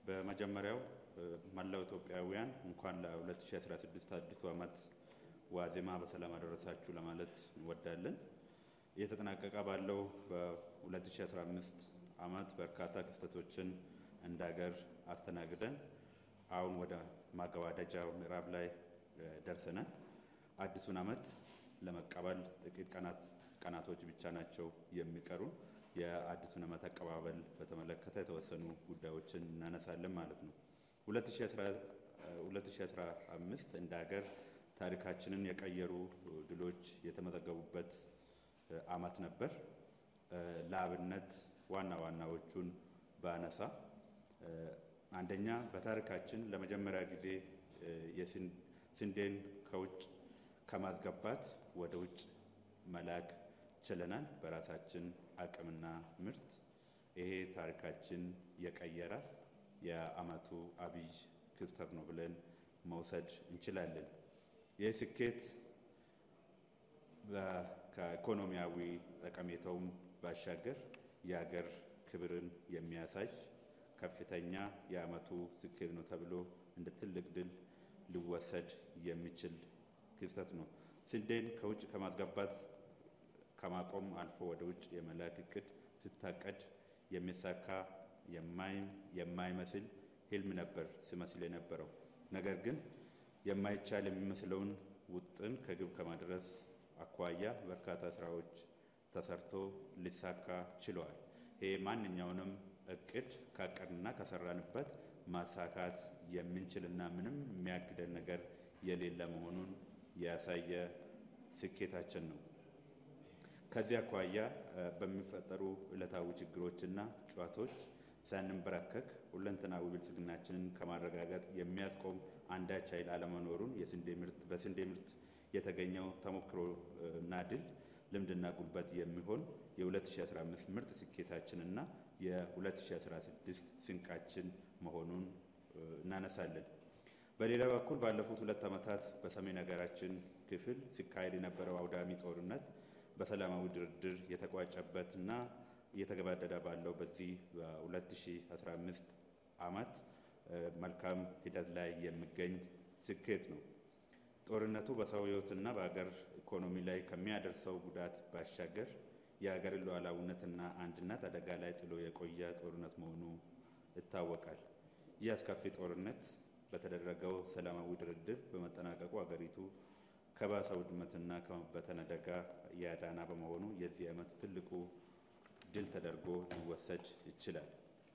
በመጀመሪያው መላው ኢትዮጵያውያን እንኳን ለ2016 አዲሱ ዓመት ዋዜማ በሰላም አደረሳችሁ ለማለት እንወዳለን። እየተጠናቀቀ ባለው በ2015 ዓመት በርካታ ክስተቶችን እንደ ሀገር አስተናግደን አሁን ወደ ማገባደጃው ምዕራብ ላይ ደርሰናል። አዲሱን ዓመት ለመቀበል ጥቂት ቀናት ቀናቶች ብቻ ናቸው የሚቀሩን። የአዲሱን ዓመት አቀባበል በተመለከተ የተወሰኑ ጉዳዮችን እናነሳለን ማለት ነው። 2015 እንደ ሀገር ታሪካችንን የቀየሩ ድሎች የተመዘገቡበት ዓመት ነበር። ለአብነት ዋና ዋናዎቹን ባነሳ አንደኛ በታሪካችን ለመጀመሪያ ጊዜ ስንዴን ከውጭ ከማስገባት ወደ ውጭ መላክ ችለናል። በራሳችን አቅምና ምርት ይሄ ታሪካችን የቀየረ የዓመቱ አብይ ክስተት ነው ብለን መውሰድ እንችላለን። ይህ ስኬት ከኢኮኖሚያዊ ጠቀሜታውም ባሻገር የሀገር ክብርን የሚያሳይ ከፍተኛ የዓመቱ ስኬት ነው ተብሎ እንደ ትልቅ ድል ሊወሰድ የሚችል ክስተት ነው። ስንዴን ከውጭ ከማስገባት ከማቆም አልፎ ወደ ውጭ የመላክ እቅድ ስታቀድ የሚሳካ የማይመስል ህልም ነበር ሲመስል የነበረው። ነገር ግን የማይቻል የሚመስለውን ውጥን ከግብ ከማድረስ አኳያ በርካታ ስራዎች ተሰርቶ ሊሳካ ችለዋል። ይሄ ማንኛውንም እቅድ ካቀድንና ከሰራንበት ማሳካት የምንችልና ምንም የሚያግደን ነገር የሌለ መሆኑን ያሳየ ስኬታችን ነው። ከዚህ አኳያ በሚፈጠሩ ዕለታዊ ችግሮችና ጨዋታዎች ሳንንበረከክ ሁለንተናዊ ብልጽግናችንን ከማረጋገጥ የሚያስቆም አንዳች ኃይል አለመኖሩን የስንዴ ምርት በስንዴ ምርት የተገኘው ተሞክሮና ድል ልምድና ጉልበት የሚሆን የ2015 ምርጥ ስኬታችንና የ2016 ስንቃችን መሆኑን እናነሳለን። በሌላ በኩል ባለፉት ሁለት ዓመታት በሰሜን ሀገራችን ክፍል ሲካሄድ የነበረው አውዳሚ ጦርነት በሰላማዊ ድርድር የተቋጨበትና እየተገባደደ ባለው በዚህ በ2015 ዓመት መልካም ሂደት ላይ የሚገኝ ስኬት ነው። ጦርነቱ በሰው ሕይወትና በሀገር ኢኮኖሚ ላይ ከሚያደርሰው ጉዳት ባሻገር የሀገርን ሉዓላዊነትና አንድነት አደጋ ላይ ጥሎ የቆየ ጦርነት መሆኑ ይታወቃል። ይህ አስከፊ ጦርነት በተደረገው ሰላማዊ ድርድር በመጠናቀቁ ሀገሪቱ ከባሰ ውድመትና ከመበተን አደጋ ያዳና በመሆኑ የዚህ ዓመት ትልቁ ድል ተደርጎ ሊወሰድ ይችላል።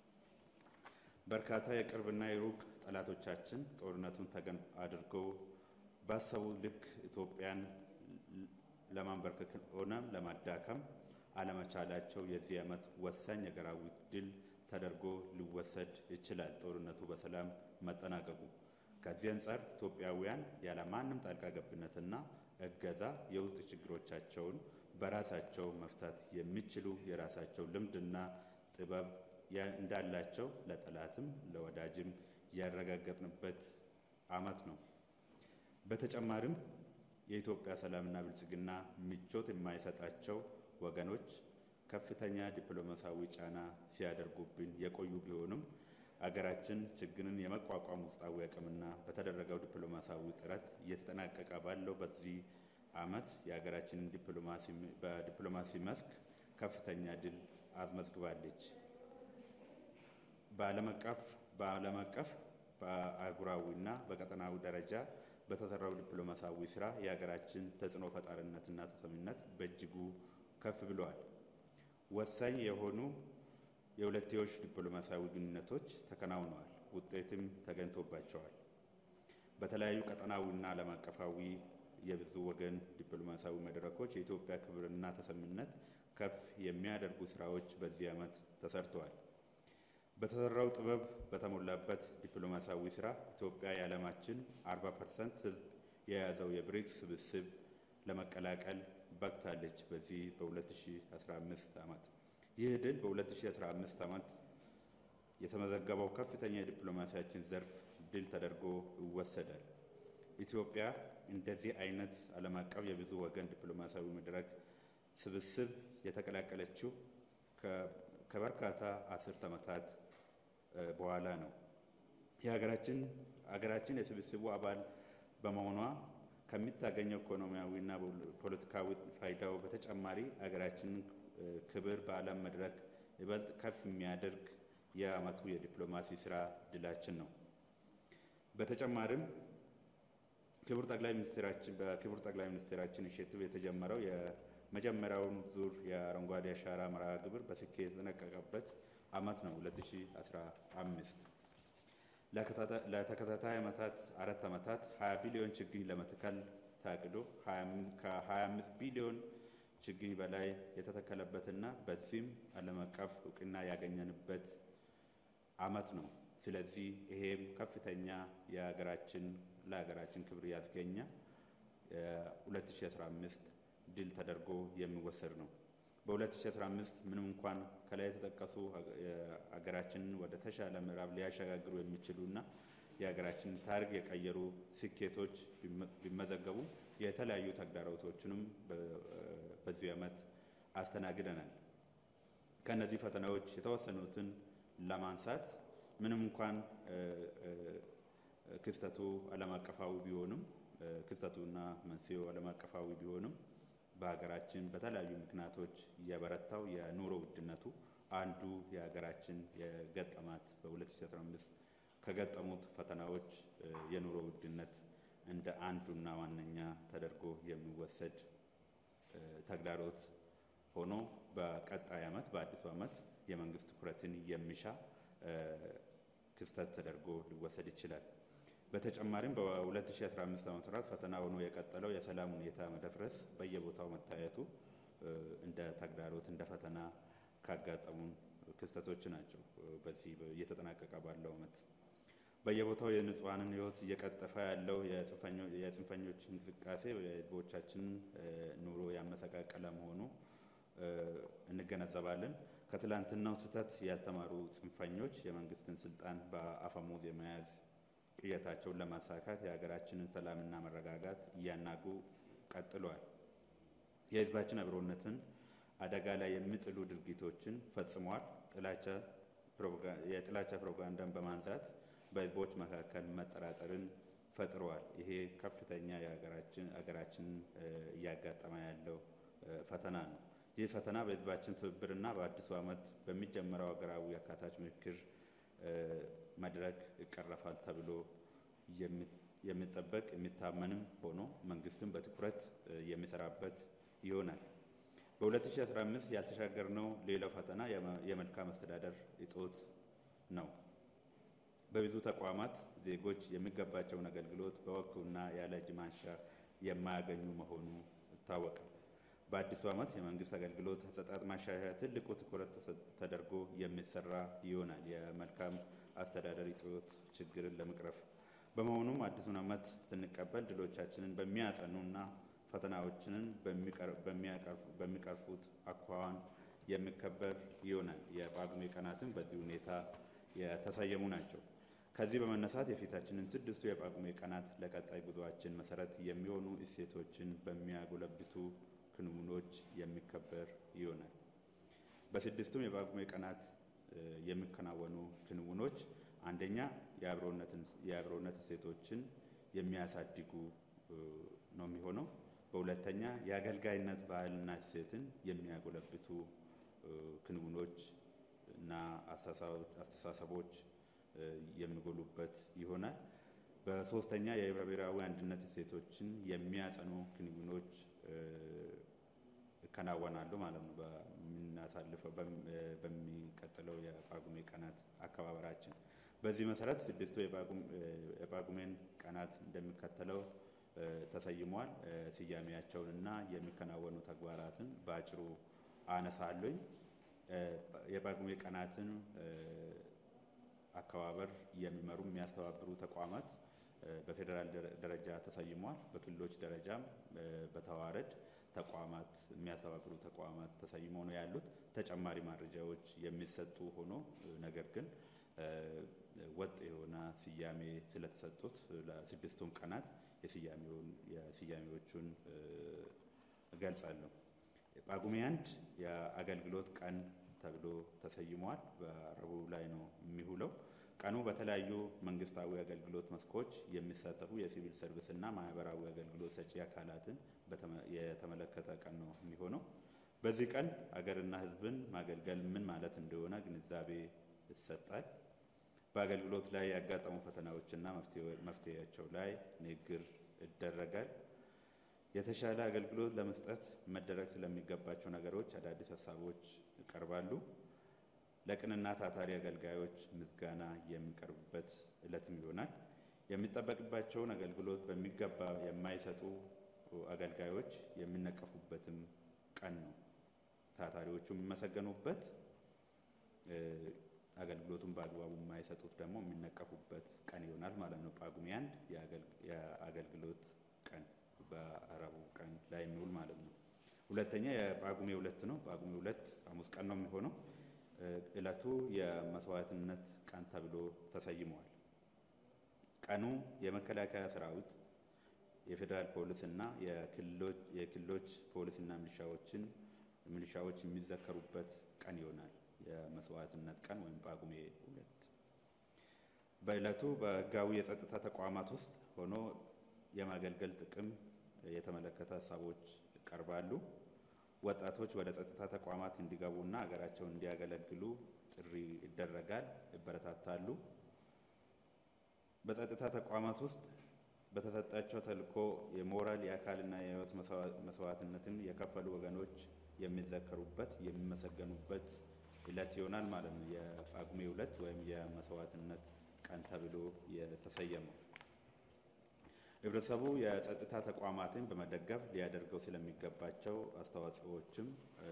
በርካታ የቅርብና የሩቅ ጠላቶቻችን ጦርነቱን ተገን አድርገው ባሰቡ ልክ ኢትዮጵያን ለማንበርከክ ሆነ ለማዳከም አለመቻላቸው የዚህ ዓመት ወሳኝ ሀገራዊ ድል ተደርጎ ሊወሰድ ይችላል። ጦርነቱ በሰላም መጠናቀቁ ከዚህ አንጻር ኢትዮጵያውያን ያለማንም ጣልቃ ገብነትና እገዛ የውስጥ ችግሮቻቸውን በራሳቸው መፍታት የሚችሉ የራሳቸው ልምድና ጥበብ እንዳላቸው ለጠላትም ለወዳጅም ያረጋገጥንበት ዓመት ነው። በተጨማሪም የኢትዮጵያ ሰላምና ብልጽግና ምቾት የማይሰጣቸው ወገኖች ከፍተኛ ዲፕሎማሲያዊ ጫና ሲያደርጉብን የቆዩ ቢሆንም አገራችን ችግርን የመቋቋም ውስጣዊ አቅምና በተደረገው ዲፕሎማሲያዊ ጥረት እየተጠናቀቀ ባለው በዚህ ዓመት የሀገራችንን በዲፕሎማሲ መስክ ከፍተኛ ድል አስመዝግባለች። በዓለም አቀፍ በዓለም አቀፍ በአህጉራዊና በቀጠናዊ ደረጃ በተሰራው ዲፕሎማሲያዊ ስራ የሀገራችን ተጽዕኖ ፈጣሪነትና ተሰሚነት በእጅጉ ከፍ ብለዋል። ወሳኝ የሆኑ የሁለትዮሽ ዲፕሎማሲያዊ ግንኙነቶች ተከናውነዋል፣ ውጤትም ተገኝቶባቸዋል። በተለያዩ ቀጠናዊና ዓለም አቀፋዊ የብዙ ወገን ዲፕሎማሲያዊ መድረኮች የኢትዮጵያ ክብርና ተሰሚነት ከፍ የሚያደርጉ ስራዎች በዚህ ዓመት ተሰርተዋል። በተሰራው ጥበብ በተሞላበት ዲፕሎማሲያዊ ስራ ኢትዮጵያ የዓለማችን 40 ፐርሰንት ሕዝብ የያዘው የብሪክስ ስብስብ ለመቀላቀል በቅታለች። በዚህ በ2015 ዓመት ይህ ድል በ2015 ዓመት የተመዘገበው ከፍተኛ የዲፕሎማሲያችን ዘርፍ ድል ተደርጎ ይወሰዳል። ኢትዮጵያ እንደዚህ አይነት ዓለም አቀፍ የብዙ ወገን ዲፕሎማሲያዊ መድረክ ስብስብ የተቀላቀለችው ከበርካታ አስርት ዓመታት በኋላ ነው። የሀገራችን ሀገራችን የስብስቡ አባል በመሆኗ ከሚታገኘው ኢኮኖሚያዊና ፖለቲካዊ ፋይዳው በተጨማሪ ሀገራችንን ክብር በዓለም መድረክ ይበልጥ ከፍ የሚያደርግ የዓመቱ የዲፕሎማሲ ስራ ድላችን ነው። በተጨማሪም ክቡር ጠቅላይ ሚኒስትራችን በክቡር ጠቅላይ ሚኒስትራችን ኢኒሼቲቭ የተጀመረው የመጀመሪያውን ዙር የአረንጓዴ አሻራ መርሃ ግብር በስኬት የተጠናቀቀበት ዓመት ነው 2015። ለተከታታይ ዓመታት አራት ዓመታት 20 ቢሊዮን ችግኝ ለመትከል ታቅዶ ከ25 ቢሊዮን ችግኝ በላይ የተተከለበትና በዚህም ዓለም አቀፍ እውቅና ያገኘንበት ዓመት ነው። ስለዚህ ይሄም ከፍተኛ የሀገራችን ለሀገራችን ክብር ያስገኘ 2015 ድል ተደርጎ የሚወሰድ ነው። በ2015 ምንም እንኳን ከላይ የተጠቀሱ ሀገራችንን ወደ ተሻለ ምዕራብ ሊያሸጋግሩ የሚችሉና የሀገራችንን ታሪክ የቀየሩ ስኬቶች ቢመዘገቡ የተለያዩ ተግዳሮቶችንም በዚህ ዓመት አስተናግደናል። ከእነዚህ ፈተናዎች የተወሰኑትን ለማንሳት ምንም እንኳን ክስተቱ ዓለም አቀፋዊ ቢሆንም ክስተቱና መንስኤው ዓለም አቀፋዊ ቢሆንም በሀገራችን በተለያዩ ምክንያቶች የበረታው የኑሮ ውድነቱ አንዱ የሀገራችን የገጠማት በ2015 ከገጠሙት ፈተናዎች የኑሮ ውድነት እንደ አንዱና ዋነኛ ተደርጎ የሚወሰድ ተግዳሮት ሆኖ በቀጣይ ዓመት በአዲሱ ዓመት የመንግስት ትኩረትን የሚሻ ክስተት ተደርጎ ሊወሰድ ይችላል። በተጨማሪም በ2015 ዓ.ም ፈተና ሆኖ የቀጠለው የሰላም ሁኔታ መደፍረስ በየቦታው መታየቱ እንደ ተግዳሮት እንደ ፈተና ካጋጠሙን ክስተቶች ናቸው። በዚህ እየተጠናቀቀ ባለው ዓመት በየቦታው የንጹሐንን ሕይወት እየቀጠፈ ያለው የጽንፈኞች እንቅስቃሴ የሕዝቦቻችንን ኑሮ ያመሰቃቀለ መሆኑ እንገነዘባለን። ከትላንትናው ስህተት ያልተማሩ ጽንፈኞች የመንግስትን ስልጣን በአፈሙዝ የመያዝ ቅየታቸውን ለማሳካት የሀገራችንን ሰላምና መረጋጋት እያናጉ ቀጥለዋል። የህዝባችን አብሮነትን አደጋ ላይ የሚጥሉ ድርጊቶችን ፈጽመዋል። የጥላቻ ፕሮፓጋንዳን በማንሳት በህዝቦች መካከል መጠራጠርን ፈጥረዋል። ይሄ ከፍተኛ የሀገራችንን እያጋጠመ ያለው ፈተና ነው። ይህ ፈተና በህዝባችን ትብብርና በአዲሱ ዓመት በሚጀመረው ሀገራዊ አካታች ምክክር መድረክ ይቀረፋል ተብሎ የሚጠበቅ የሚታመንም ሆኖ መንግስትም በትኩረት የሚሰራበት ይሆናል። በ2015 ያልተሻገርነው ሌላው ፈተና የመልካም አስተዳደር እጦት ነው። በብዙ ተቋማት ዜጎች የሚገባቸውን አገልግሎት በወቅቱና ያለ እጅ ማንሻ የማያገኙ መሆኑ ይታወቃል። በአዲሱ ዓመት የመንግስት አገልግሎት አሰጣጥ ማሻሻያ ትልቁ ትኩረት ተደርጎ የሚሰራ ይሆናል የመልካም አስተዳደር እጦት ችግርን ለመቅረፍ። በመሆኑም አዲሱን ዓመት ስንቀበል ድሎቻችንን በሚያጸኑና ፈተናዎችንን በሚቀርፉት አኳኋን የሚከበር ይሆናል። የጳጉሜ ቀናትም በዚህ ሁኔታ የተሰየሙ ናቸው። ከዚህ በመነሳት የፊታችንን ስድስቱ የጳጉሜ ቀናት ለቀጣይ ጉዞአችን መሰረት የሚሆኑ እሴቶችን በሚያጎለብቱ ክንውኖች የሚከበር ይሆናል። በስድስቱም የጳጉሜ ቀናት የሚከናወኑ ክንውኖች አንደኛ የአብሮነት እሴቶችን የሚያሳድጉ ነው የሚሆነው። በሁለተኛ የአገልጋይነት ባህልና እሴትን የሚያጎለብቱ ክንውኖች እና አስተሳሰቦች የሚጎሉበት ይሆናል። በሶስተኛ የህብረ ብሔራዊ አንድነት እሴቶችን የሚያጸኑ ክንውኖች ይከናወናሉ ማለት ነው። በምናሳልፈው በሚቀጥለው የጳጉሜ ቀናት አከባበራችን በዚህ መሰረት ስድስቱ የጳጉሜን ቀናት እንደሚከተለው ተሰይሟል። ስያሜያቸውን እና የሚከናወኑ ተግባራትን በአጭሩ አነሳለኝ። የጳጉሜ ቀናትን አከባበር የሚመሩ የሚያስተባብሩ ተቋማት በፌዴራል ደረጃ ተሰይሟል። በክልሎች ደረጃም በተዋረድ ተቋማት የሚያስተባብሩ ተቋማት ተሰይመው ነው ያሉት። ተጨማሪ መረጃዎች የሚሰጡ ሆኖ ነገር ግን ወጥ የሆነ ስያሜ ስለተሰጡት ለስድስቱም ቀናት የስያሜዎቹን እገልጻለሁ። ጳጉሜ አንድ የአገልግሎት ቀን ተብሎ ተሰይሟል። በረቡዕ ላይ ነው የሚውለው። ቀኑ በተለያዩ መንግስታዊ አገልግሎት መስኮች የሚሳተፉ የሲቪል ሰርቪስና ማህበራዊ አገልግሎት ሰጪ አካላትን የተመለከተ ቀን ነው የሚሆነው። በዚህ ቀን አገርና ሕዝብን ማገልገል ምን ማለት እንደሆነ ግንዛቤ ይሰጣል። በአገልግሎት ላይ ያጋጠሙ ፈተናዎችና መፍትሄያቸው ላይ ንግግር ይደረጋል። የተሻለ አገልግሎት ለመስጠት መደረግ ስለሚገባቸው ነገሮች አዳዲስ ሀሳቦች ይቀርባሉ። ለቅንና ታታሪ አገልጋዮች ምስጋና የሚቀርብበት ዕለትም ይሆናል። የሚጠበቅባቸውን አገልግሎት በሚገባ የማይሰጡ አገልጋዮች የሚነቀፉበትም ቀን ነው። ታታሪዎቹ የሚመሰገኑበት፣ አገልግሎቱን በአግባቡ የማይሰጡት ደግሞ የሚነቀፉበት ቀን ይሆናል ማለት ነው። ጳጉሜ አንድ የአገልግሎት ቀን በአረቡ ቀን ላይ የሚውል ማለት ነው። ሁለተኛ የጳጉሜ ሁለት ነው። ጳጉሜ ሁለት ሐሙስ ቀን ነው የሚሆነው። ዕለቱ የመስዋዕትነት ቀን ተብሎ ተሰይመዋል። ቀኑ የመከላከያ ሰራዊት፣ የፌዴራል ፖሊስ እና የክልሎች ፖሊስና ሚሊሻዎችን ሚሊሻዎች የሚዘከሩበት ቀን ይሆናል። የመስዋዕትነት ቀን ወይም ጳጉሜ ሁለት በዕለቱ በሕጋዊ የጸጥታ ተቋማት ውስጥ ሆኖ የማገልገል ጥቅም የተመለከተ ሀሳቦች ይቀርባሉ። ወጣቶች ወደ ጸጥታ ተቋማት እንዲገቡና ሀገራቸውን እንዲያገለግሉ ጥሪ ይደረጋል፣ ይበረታታሉ። በጸጥታ ተቋማት ውስጥ በተሰጣቸው ተልዕኮ የሞራል የአካልና የሕይወት መስዋዕትነትን የከፈሉ ወገኖች የሚዘከሩበት የሚመሰገኑበት ዕለት ይሆናል ማለት ነው። የጳጉሜ ሁለት ወይም የመስዋዕትነት ቀን ተብሎ የተሰየመው ህብረተሰቡ የጸጥታ ተቋማትን በመደገፍ ሊያደርገው ስለሚገባቸው አስተዋጽኦዎችም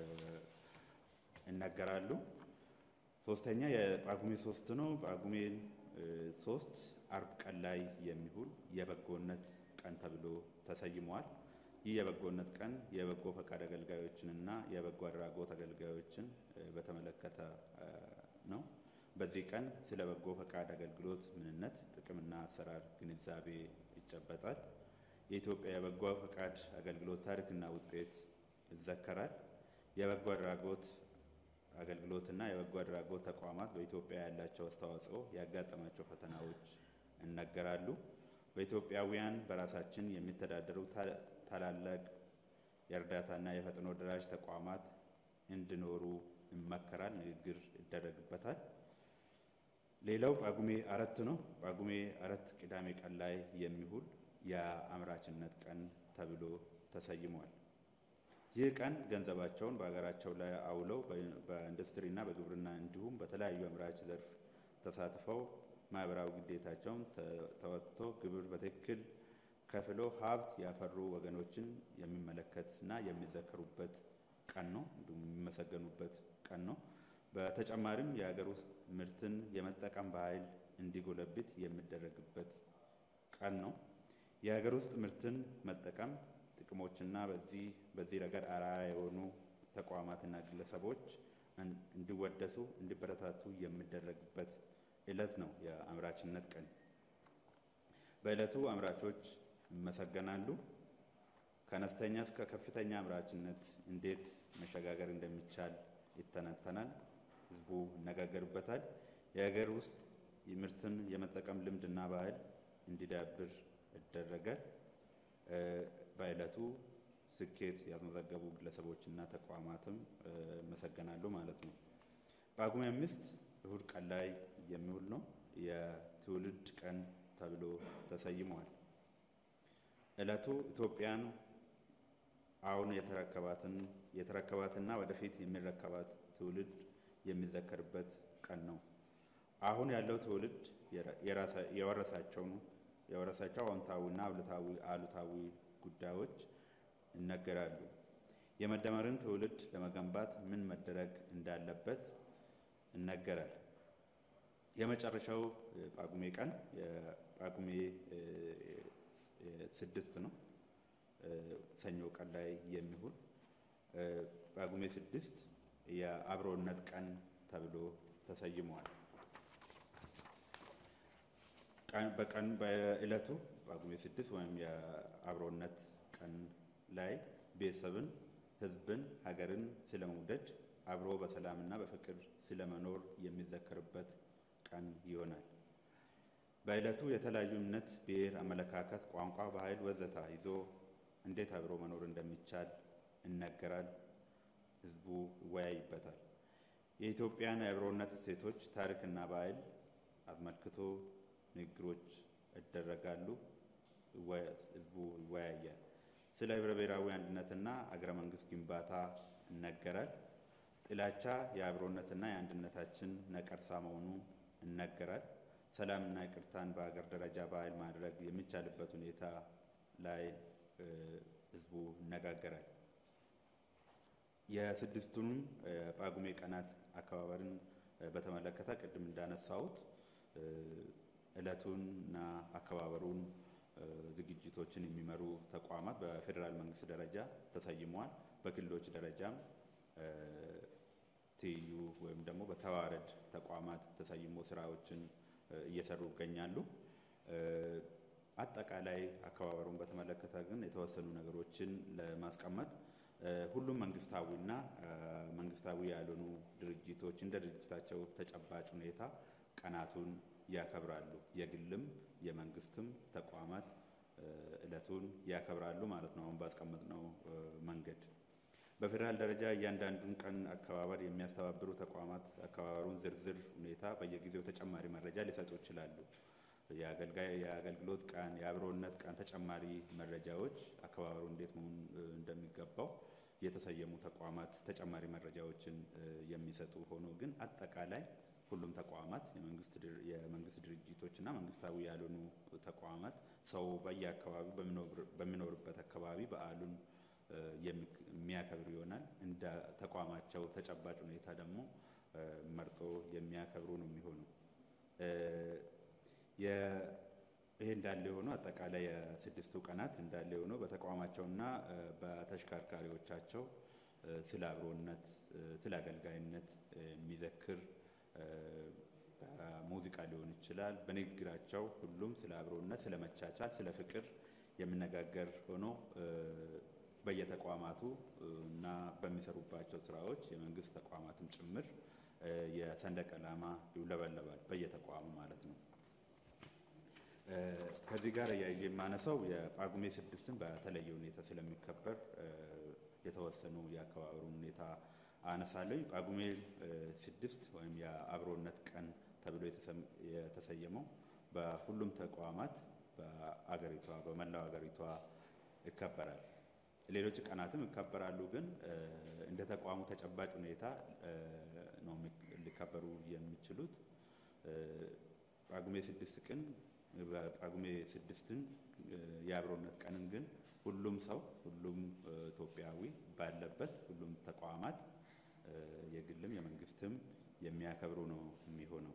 ይነገራሉ። ሶስተኛ የጳጉሜ ሶስት ነው። ጳጉሜን ሶስት አርብ ቀን ላይ የሚውል የበጎነት ቀን ተብሎ ተሰይመዋል። ይህ የበጎነት ቀን የበጎ ፈቃድ አገልጋዮችንና የበጎ አድራጎት አገልጋዮችን በተመለከተ ነው። በዚህ ቀን ስለ በጎ ፈቃድ አገልግሎት ምንነት፣ ጥቅምና አሰራር ግንዛቤ ይጨበጣል። የኢትዮጵያ የበጎ ፈቃድ አገልግሎት ታሪክና ውጤት ይዘከራል። የበጎ አድራጎት አገልግሎትና የበጎ አድራጎት ተቋማት በኢትዮጵያ ያላቸው አስተዋጽኦ፣ ያጋጠማቸው ፈተናዎች ይነገራሉ። በኢትዮጵያውያን በራሳችን የሚተዳደሩ ታላላቅ የእርዳታና የፈጥኖ ደራሽ ተቋማት እንዲኖሩ ይመከራል፣ ንግግር ይደረግበታል። ሌላው ጳጉሜ አራት ነው። ጳጉሜ አራት ቅዳሜ ቀን ላይ የሚውል የአምራችነት ቀን ተብሎ ተሰይሟል። ይህ ቀን ገንዘባቸውን በሀገራቸው ላይ አውለው በኢንዱስትሪና በግብርና እንዲሁም በተለያዩ አምራች ዘርፍ ተሳትፈው ማህበራዊ ግዴታቸውን ተወጥቶ ግብር በትክክል ከፍሎ ሀብት ያፈሩ ወገኖችን የሚመለከትና የሚዘከሩበት ቀን ነው። እንዲሁም የሚመሰገኑበት ቀን ነው። በተጨማሪም የሀገር ውስጥ ምርትን የመጠቀም ባህል እንዲጎለብት የሚደረግበት ቀን ነው። የሀገር ውስጥ ምርትን መጠቀም ጥቅሞችና በዚህ በዚህ ረገድ አርአያ የሆኑ ተቋማትና ግለሰቦች እንዲወደሱ እንዲበረታቱ የሚደረግበት ዕለት ነው የአምራችነት ቀን። በዕለቱ አምራቾች ይመሰገናሉ። ከአነስተኛ እስከ ከፍተኛ አምራችነት እንዴት መሸጋገር እንደሚቻል ይተነተናል። ህዝቡ ይነጋገርበታል። የሀገር ውስጥ ምርትን የመጠቀም ልምድና ባህል እንዲዳብር ይደረጋል። በዕለቱ ስኬት ያስመዘገቡ ግለሰቦችና ተቋማትም ይመሰገናሉ ማለት ነው። ጳጉሜ አምስት እሁድ ቀን ላይ የሚውል ነው። የትውልድ ቀን ተብሎ ተሰይሟል። ዕለቱ ኢትዮጵያን አሁን የተረከባትን የተረከባትና ወደፊት የሚረከባት ትውልድ የሚዘከርበት ቀን ነው። አሁን ያለው ትውልድ የወረሳቸውን የወረሳቸው አዎንታዊና አሉታዊ ጉዳዮች ይነገራሉ። የመደመርን ትውልድ ለመገንባት ምን መደረግ እንዳለበት ይነገራል። የመጨረሻው ጳጉሜ ቀን የጳጉሜ ስድስት ነው። ሰኞ ቀን ላይ የሚውል ጳጉሜ ስድስት የአብሮነት ቀን ተብሎ ተሰይመዋል። በቀን በዕለቱ ጳጉሜ ስድስት ወይም የአብሮነት ቀን ላይ ቤተሰብን፣ ሕዝብን፣ ሀገርን ስለመውደድ አብሮ በሰላምና በፍቅር ስለመኖር የሚዘከርበት ቀን ይሆናል። በዕለቱ የተለያዩ እምነት፣ ብሔር፣ አመለካከት፣ ቋንቋ፣ ባህል ወዘተ ይዞ እንዴት አብሮ መኖር እንደሚቻል ይነገራል። ህዝቡ ይወያይበታል። የኢትዮጵያን የአብሮነት እሴቶች ታሪክና ባህል አስመልክቶ ንግግሮች ይደረጋሉ። ህዝቡ ይወያያል። ስለ ህብረ ብሔራዊ አንድነትና አገረ መንግስት ግንባታ ይነገራል። ጥላቻ የአብሮነትና የአንድነታችን ነቀርሳ መሆኑ ይነገራል። ሰላምና ይቅርታን በሀገር ደረጃ ባህል ማድረግ የሚቻልበት ሁኔታ ላይ ህዝቡ ይነጋገራል። የስድስቱንም ጳጉሜ ቀናት አከባበርን በተመለከተ ቅድም እንዳነሳሁት እለቱንና አከባበሩን ዝግጅቶችን የሚመሩ ተቋማት በፌዴራል መንግስት ደረጃ ተሰይመዋል። በክልሎች ደረጃም ትይዩ ወይም ደግሞ በተዋረድ ተቋማት ተሰይሞ ስራዎችን እየሰሩ ይገኛሉ። አጠቃላይ አከባበሩን በተመለከተ ግን የተወሰኑ ነገሮችን ለማስቀመጥ ሁሉም መንግስታዊና መንግስታዊ ያልሆኑ ድርጅቶች እንደ ድርጅታቸው ተጨባጭ ሁኔታ ቀናቱን ያከብራሉ። የግልም የመንግስትም ተቋማት እለቱን ያከብራሉ ማለት ነው። አሁን ባስቀመጥነው መንገድ በፌዴራል ደረጃ እያንዳንዱን ቀን አከባበር የሚያስተባብሩ ተቋማት አከባበሩን ዝርዝር ሁኔታ በየጊዜው ተጨማሪ መረጃ ሊሰጡ ይችላሉ። የአገልጋይ የአገልግሎት ቀን፣ የአብሮነት ቀን ተጨማሪ መረጃዎች አከባበሩ እንዴት መሆን እንደሚገባው የተሰየሙ ተቋማት ተጨማሪ መረጃዎችን የሚሰጡ ሆኖ ግን አጠቃላይ ሁሉም ተቋማት የመንግስት ድርጅቶች እና መንግስታዊ ያልሆኑ ተቋማት ሰው በየአካባቢው በሚኖርበት አካባቢ በዓሉን የሚያከብር ይሆናል። እንደ ተቋማቸው ተጨባጭ ሁኔታ ደግሞ መርጦ የሚያከብሩ ነው የሚሆነው። ይሄ እንዳለ የሆነው አጠቃላይ የስድስቱ ቀናት እንዳለ የሆነው በተቋማቸውና በተሽከርካሪዎቻቸው ስለ አብሮነት፣ ስለ አገልጋይነት የሚዘክር ሙዚቃ ሊሆን ይችላል። በንግግራቸው ሁሉም ስለ አብሮነት፣ ስለ መቻቻል፣ ስለ ፍቅር የሚነጋገር ሆኖ በየተቋማቱ እና በሚሰሩባቸው ስራዎች የመንግስት ተቋማትም ጭምር የሰንደቅ ዓላማ ይውለበለባል በየተቋሙ ማለት ነው። ከዚህ ጋር እያየ የማነሳው የጳጉሜ ስድስትን በተለየ ሁኔታ ስለሚከበር የተወሰኑ የአከባበሩን ሁኔታ አነሳለሁ። ጳጉሜ ስድስት ወይም የአብሮነት ቀን ተብሎ የተሰየመው በሁሉም ተቋማት በአገሪቷ በመላው አገሪቷ ይከበራል። ሌሎች ቀናትም ይከበራሉ፣ ግን እንደ ተቋሙ ተጨባጭ ሁኔታ ነው ሊከበሩ የሚችሉት። ጳጉሜ ስድስት ቀን በጳጉሜ ስድስትን የአብሮነት ቀንን ግን ሁሉም ሰው ሁሉም ኢትዮጵያዊ ባለበት ሁሉም ተቋማት የግልም የመንግስትም የሚያከብሩ ነው የሚሆነው።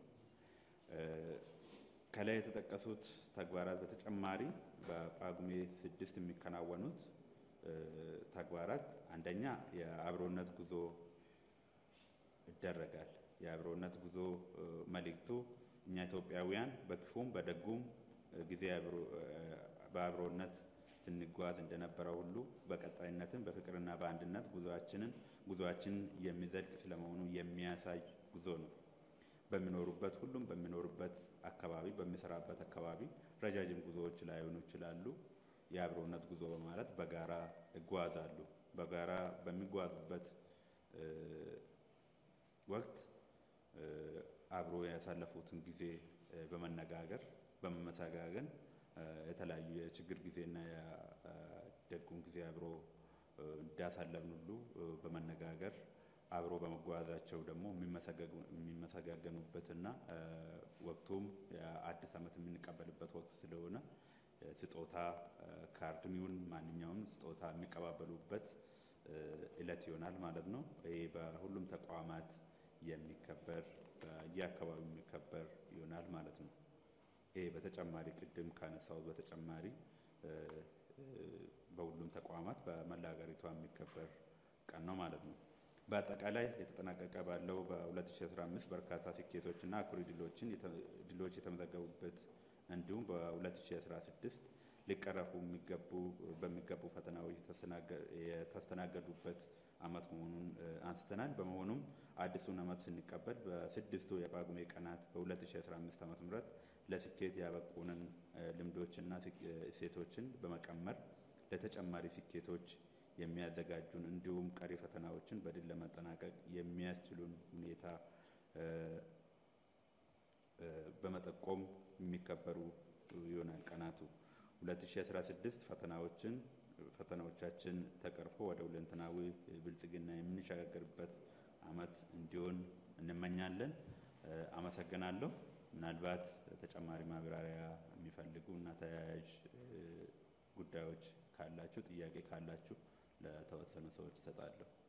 ከላይ የተጠቀሱት ተግባራት በተጨማሪ በጳጉሜ ስድስት የሚከናወኑት ተግባራት አንደኛ የአብሮነት ጉዞ ይደረጋል። የአብሮነት ጉዞ መልእክቱ እኛ ኢትዮጵያውያን በክፉም በደጉም ጊዜ በአብሮነት ስንጓዝ እንደነበረው ሁሉ በቀጣይነትም በፍቅርና በአንድነት ጉዞአችንን ጉዞአችን የሚዘልቅ ስለመሆኑ የሚያሳይ ጉዞ ነው። በሚኖሩበት ሁሉም በሚኖሩበት አካባቢ በሚሰራበት አካባቢ ረጃጅም ጉዞዎች ላይሆኑ ይችላሉ። የአብሮነት ጉዞ በማለት በጋራ ይጓዛሉ። በጋራ በሚጓዙበት ወቅት አብሮ ያሳለፉትን ጊዜ በመነጋገር በመመሰጋገን የተለያዩ የችግር ጊዜና የደጉን ጊዜ አብሮ እንዳሳለፍን ሁሉ በመነጋገር አብሮ በመጓዛቸው ደግሞ የሚመሰጋገኑበትና ወቅቱም የአዲስ ዓመት የምንቀበልበት ወቅት ስለሆነ ስጦታ ካርድም ይሁን ማንኛውም ስጦታ የሚቀባበሉበት እለት ይሆናል ማለት ነው። ይህ በሁሉም ተቋማት የሚከበር በየአካባቢው የሚከበር ይሆናል ማለት ነው። ይሄ በተጨማሪ ቅድም ካነሳሁት በተጨማሪ በሁሉም ተቋማት በመላ ሀገሪቷ የሚከበር ቀን ነው ማለት ነው። በአጠቃላይ የተጠናቀቀ ባለው በ2015 በርካታ ስኬቶችና አኩሪ ድሎችን ድሎች የተመዘገቡበት እንዲሁም በ2016 ሊቀረፉ የሚገቡ በሚገቡ ፈተናዎች የተስተናገዱበት ዓመት መሆኑን አንስተናል። በመሆኑም አዲሱን ዓመት ስንቀበል በስድስቱ የጳጉሜ ቀናት በ2015 ዓ.ም ለስኬት ያበቁንን ልምዶችና እሴቶችን በመቀመር ለተጨማሪ ስኬቶች የሚያዘጋጁን እንዲሁም ቀሪ ፈተናዎችን በድል ለመጠናቀቅ የሚያስችሉን ሁኔታ በመጠቆም የሚከበሩ ይሆናል። ቀናቱ 2016 ፈተናዎችን ፈተናዎቻችን ተቀርፎ ወደ ሁለንተናዊ ብልጽግና የምንሸጋገርበት ዓመት እንዲሆን እንመኛለን። አመሰግናለሁ። ምናልባት ተጨማሪ ማብራሪያ የሚፈልጉ እና ተያያዥ ጉዳዮች ካላችሁ ጥያቄ ካላችሁ ለተወሰኑ ሰዎች እሰጣለሁ።